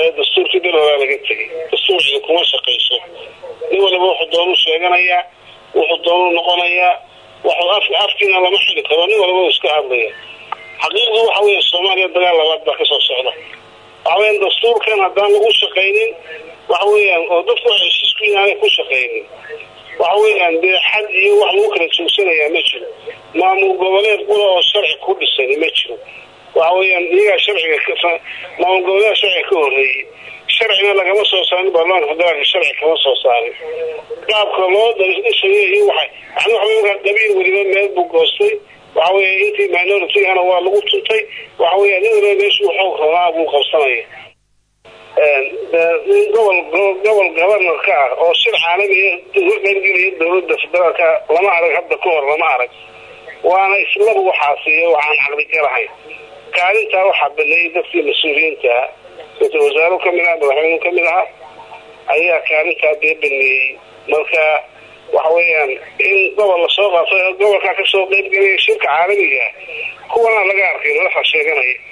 waayo dastuurkii bil horaa laga tegay dastuurkii kuma shaqayso nin waliba wuxuu doonu sheeganayaa wuxuu doonu noqonayaa waxuu af afkiina lama xili karo nin waliba uu iska hadlaya xaqiiqdu waxa weeye soomaaliya dagaal labaad baa kasoo socda waxa weeyaan dastuurkan haddaan lagu shaqaynin waxa weeyaan oo dadku waxay heshiisku inaanay ku shaqaynin waxa weeyaan dee xad iyo wax lagu kala joogsanayaa ma jiro maamul goboleed qura oo sharci ku dhisan ma jiro waxa weeyaan iyagaa sharciga maamul goboleeda sharciga ka horeeyey sharcina lagama soo saarin baarlamaanka federaalka sharci kama soo saarin qaabka loo dhisayo waxay yani waxa wey markaa qabiil weliba meel buu goostay waxa weeye intii minority-gana waa lagu tuntay waxa weya nin waliba meeshuu xoog rabaa buu qabsanaya nin gobol gobol governar ka ah oo shir caalamiya uga qaybgelaya dowladda federaalka lama arag hadda ka hor lama arag waana islabu waxaasiiyo waxaan caqli galahayn kaalintaa waxaa baneeyay dadkii mas-uuliyiinta ra-isul wasaaro kamid ah madaxweynu kamid aha ayaa kaalintaa dee baneeyey marka waxa weeyaan in gobol lasoo qaatay gobolkaa kasoo qaybgelaya shirka caalamiga kuwana laga arkay madaxa sheeganaya